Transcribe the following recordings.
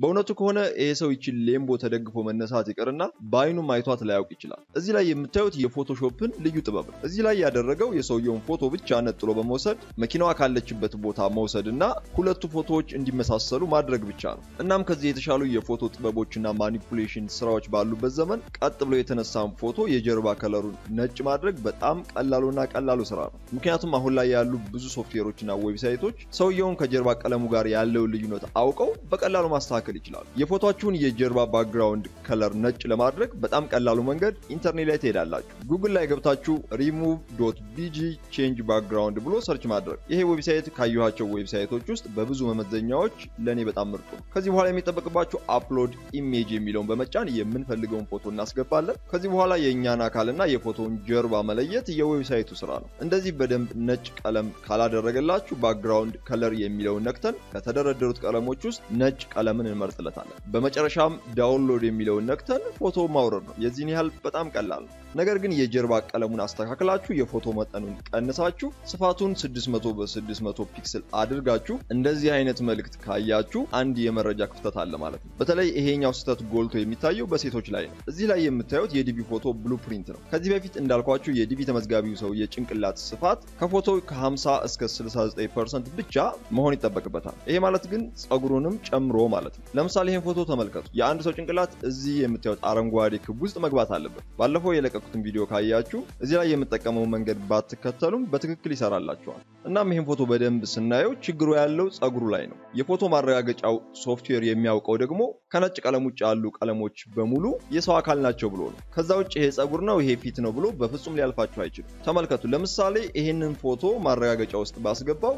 በእውነቱ ከሆነ ይሄ ሰው ይችን ሌምቦ ተደግፎ መነሳት ይቅርና በአይኑም አይቷት ላያውቅ ይችላል። እዚህ ላይ የምታዩት የፎቶሾፕን ልዩ ጥበብ ነው። እዚህ ላይ ያደረገው የሰውየውን ፎቶ ብቻ ነጥሎ በመውሰድ መኪናዋ ካለችበት ቦታ መውሰድ እና ሁለቱ ፎቶዎች እንዲመሳሰሉ ማድረግ ብቻ ነው። እናም ከዚህ የተሻሉ የፎቶ ጥበቦችና ማኒፑሌሽን ስራዎች ባሉበት ዘመን ቀጥ ብሎ የተነሳን ፎቶ የጀርባ ከለሩን ነጭ ማድረግ በጣም ቀላሉና ቀላሉ ስራ ነው። ምክንያቱም አሁን ላይ ያሉ ብዙ ሶፍትዌሮችና ዌብሳይቶች ሰውየውን ከጀርባ ቀለሙ ጋር ያለውን ልዩነት አውቀው በቀላሉ ማስተካከል ይችላሉ። የፎቶችሁን የጀርባ ባክግራውንድ ከለር ነጭ ለማድረግ በጣም ቀላሉ መንገድ ኢንተርኔት ላይ ትሄዳላችሁ። ጉግል ላይ ገብታችሁ ሪሙቭ ዶት ቢጂ ቼንጅ ባክግራውንድ ብሎ ሰርች ማድረግ። ይሄ ዌብሳይት ካየኋቸው ዌብሳይቶች ውስጥ በብዙ መመዘኛዎች ለእኔ በጣም ምርጡ ነው። ከዚህ በኋላ የሚጠበቅባችሁ አፕሎድ ኢሜጅ የሚለውን በመጫን የምንፈልገውን ፎቶ እናስገባለን። ከዚህ በኋላ የእኛን አካልና የፎቶውን ጀርባ መለየት የዌብሳይቱ ስራ ነው። እንደዚህ በደንብ ነጭ ቀለም ካላደረገላችሁ ባክግራውንድ ከለር የሚለውን ነክተን ከተደረደሩት ቀለሞች ውስጥ ነጭ ቀለምን እንመርጥለታለን። በመጨረሻም ዳውንሎድ የሚለውን ነክተን ፎቶ ማውረድ ነው። የዚህን ያህል በጣም ቀላል ነው። ነገር ግን የጀርባ ቀለሙን አስተካክላችሁ የፎቶ መጠኑን ቀንሳችሁ ስፋቱን 600 በ600 ፒክስል አድርጋችሁ እንደዚህ አይነት መልእክት ካያችሁ አንድ የመረጃ ክፍተት አለ ማለት ነው። በተለይ ይሄኛው ስህተት ጎልቶ የሚታየው በሴቶች ላይ ነው። እዚህ ላይ የምታዩት የዲቪ ፎቶ ብሉፕሪንት ነው። ከዚህ በፊት እንዳልኳችሁ የዲቪ ተመዝጋቢው ሰው የጭንቅላት ስፋት ከፎቶ ከ50 እስከ 69% ብቻ መሆን ይጠበቅበታል። ይሄ ማለት ግን ጸጉሩንም ጨምሮ ማለት ነው። ለምሳሌ ይህን ፎቶ ተመልከቱ። የአንድ ሰው ጭንቅላት እዚህ የምታዩት አረንጓዴ ክብ ውስጥ መግባት አለበት። ባለፈው የለቀኩትን ቪዲዮ ካያችሁ እዚህ ላይ የምጠቀመው መንገድ ባትከተሉም በትክክል ይሰራላችኋል። እናም ይህን ፎቶ በደንብ ስናየው ችግሩ ያለው ጸጉሩ ላይ ነው። የፎቶ ማረጋገጫው ሶፍትዌር የሚያውቀው ደግሞ ከነጭ ቀለም ውጭ ያሉ ቀለሞች በሙሉ የሰው አካል ናቸው ብሎ ነው። ከዛ ውጭ ይሄ ጸጉር ነው ይሄ ፊት ነው ብሎ በፍጹም ሊያልፋችሁ አይችልም። ተመልከቱ። ለምሳሌ ይህንን ፎቶ ማረጋገጫ ውስጥ ባስገባው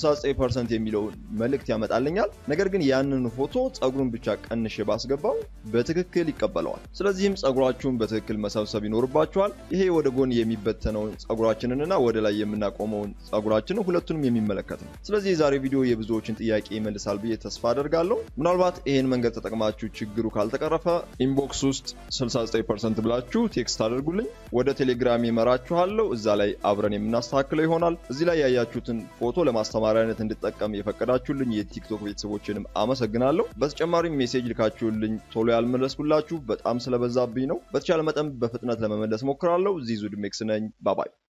69% የሚለውን መልእክት ያመጣልኛል። ነገር ግን ያንን ፎቶ ጸጉሩን ብቻ ቀንሼ ባስገባው በትክክል ይቀበለዋል። ስለዚህም ጸጉራችሁን በትክክል መሰብሰብ ይኖርባችኋል። ይሄ ወደ ጎን የሚበተነውን ጸጉራችንንና ወደ ላይ የምናቆመውን ጸጉራችንን ሁለቱንም የሚመለከት ነው። ስለዚህ የዛሬ ቪዲዮ የብዙዎችን ጥያቄ ይመልሳል ብዬ ተስፋ አደርጋለሁ። ምናልባት ይሄን መንገድ ተጠቅማችሁ ችግሩ ካልተቀረፈ ኢንቦክስ ውስጥ 69% ብላችሁ ቴክስት አድርጉልኝ። ወደ ቴሌግራም ይመራችኋለሁ። እዛ ላይ አብረን የምናስተካክለው ይሆናል። እዚህ ላይ ያያችሁትን ፎቶ ለማስተማሪያነት እንድጠቀም የፈቀዳችሁልኝ የቲክቶክ ቤተሰቦችንም አመሰግናለሁ። በተጨማሪም ሜሴጅ ልካችሁልኝ ቶሎ ያልመለስኩላችሁ በጣም ስለበዛብኝ ነው። በተቻለ መጠን በፍጥነት ለመመለስ ሞክራለሁ። ዚዙ ድሜክስ ነኝ። ባባይ